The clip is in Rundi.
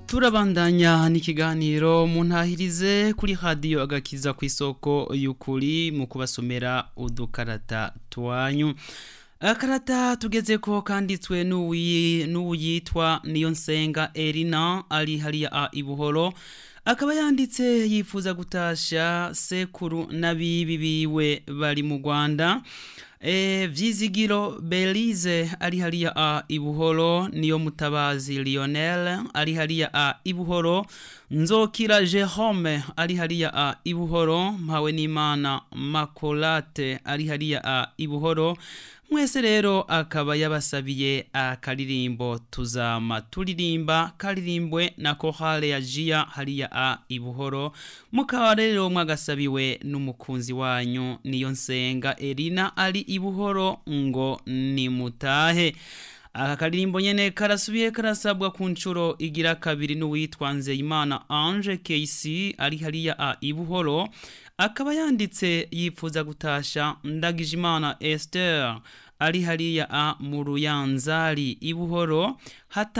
turabandanya n'ikiganiro muntahirize kuri radiyo agakiza ku isoko y'ukuri mu kubasomera udukarata twanyu akarata tugeze ko kanditswe n'uwuyitwa niyo nsenga erina ari hariya a ibuhoro akaba yanditse yifuza gutasha sekuru n'abibi biwe bari mu rwanda e, vyizigiro belize ari hariya a ibuhoro niyo mutabazi lionel ari hariya a ibuhoro nzokira jerome ari hariya a ibuhoro mpawe n'imana makolate ari hariya a ibuhoro mwese rero akaba yabasabiye akaririmbo tuzama turirimba karirimbwe na kohale ya jia hariya a ibuhoro mukaba rero mwagasabiwe n'umukunzi wanyu niyo nsenga erina ari ibuhoro ngo nimutahe aka karirimbo nyene karasubiye karasabwa ku nshuro igira kabiri n'uwitwa nzeyimana ange kc ari hariya a ibuhoro akaba yanditse yifuza gutasha ndagijimana esther ari hariya a mu ruyanzari ibuhoro hata